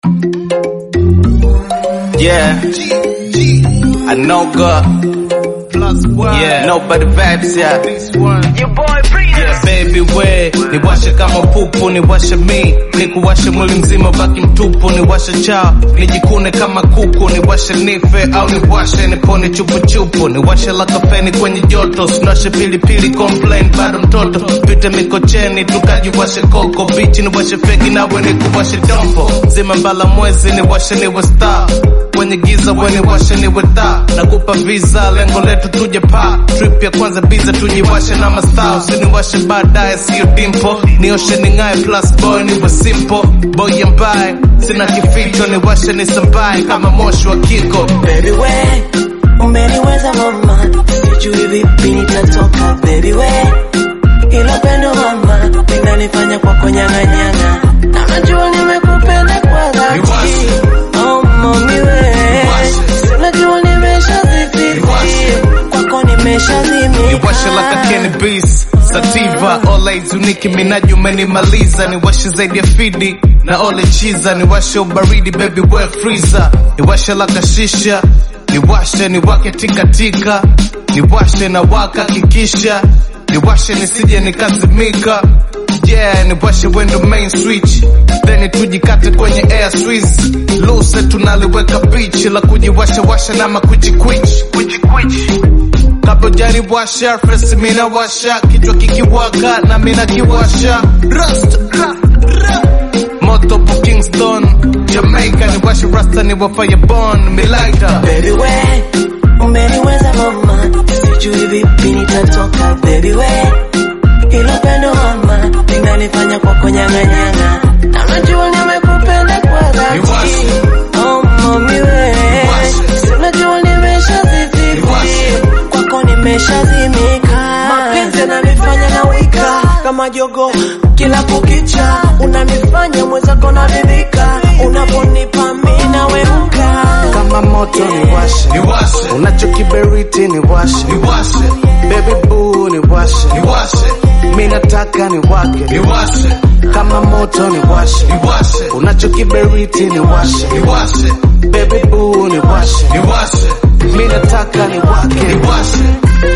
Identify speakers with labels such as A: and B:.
A: Yeah. I know God.
B: Plus one.
A: Yeah. Nobody vibes, yeah.
B: This one.
C: Your boy Breeze.
A: Yeah, baby we niwashe kama pupu niwashe mi nikuwashe mwili mzima baki mtupu niwashe chao nijikune kama kuku niwashe nife au niwashe nipone chupuchupu niwashe la kafeni kwenye joto sinashe pilipili complain bado mtoto pite mikocheni tukajiwashe koko bichi niwashe fegi nawe nikuwashe dombo zima mbala mwezi niwashe niwe star kwenye giza weni washe niwe taa nakupa visa lengo letu tuje pa trip ya kwanza biza tujiwashe na mastaa usiniwashe baadaye siyo dimpo nioshe ning'aye plus boy niwe simple boy ambaye sina kificho niwashe nisambaye kama moshi wa kiko
D: Baby we, umeniweza mama, sijui vipi nitatoka. Baby we, ilo pendo mama, linanifanya kwako nyang'anyang'a, na najua nimekupenda kwa dhati.
A: Niwashe.
D: Oh mami we,
A: Niwashe.
D: si unajua nimeshazifiti,
A: Niwashe.
D: kwako nimeshazimika.
A: niwashe like a Kenny Beast Sativa Always uniki minaji umenimaliza niwashe zaidi ya fidi na ole chiza niwashe ubaridi baby we freezer niwashe like a shisha niwashe niwake tikatika niwashe na waka kikisha niwashe nisije nikazimika yeah niwashe wendo main switch then tujikate kwenye air swiss luse tunaliweka beach la kujiwasha washa na makuchikwich kuchikwich Kabla jaribu washa fresh mina washa kichwa kikiwaka na mina kiwasha Rust ra, ra. Moto po Kingston Jamaica ni washa rasta ni wa fireborn Milaita
D: Baby we, umeniweza mama, sijui vipi nitatoka. Baby we, ilo pendo mama, linanifanya kwako nyang'anyang'a, na najua nimekupenda kwa dhati.
A: Niwashe.
D: Oh mami we,
A: Niwashe.
D: si unajua nimeshazifiti,
A: Niwashe.
D: kwako nimeshazimika. Mapenzi yananifanya na wika kama jogo kila kukicha, unanifanya mwenzako naridhika, unaponipa mimi naweuka
B: Kama moto ni washe.
A: Niwashe
B: Unachokiberiti ni washe.
A: Niwashe
B: Baby boo ni washe.
A: Niwashe
B: Mimi nataka ni wake.
A: Niwashe
B: Kama moto ni washe.
A: Niwashe
B: Unachokiberiti ni washe.
A: Niwashe
B: Baby boo ni washe.
A: Niwashe
B: Mimi nataka ni wake.
A: Niwashe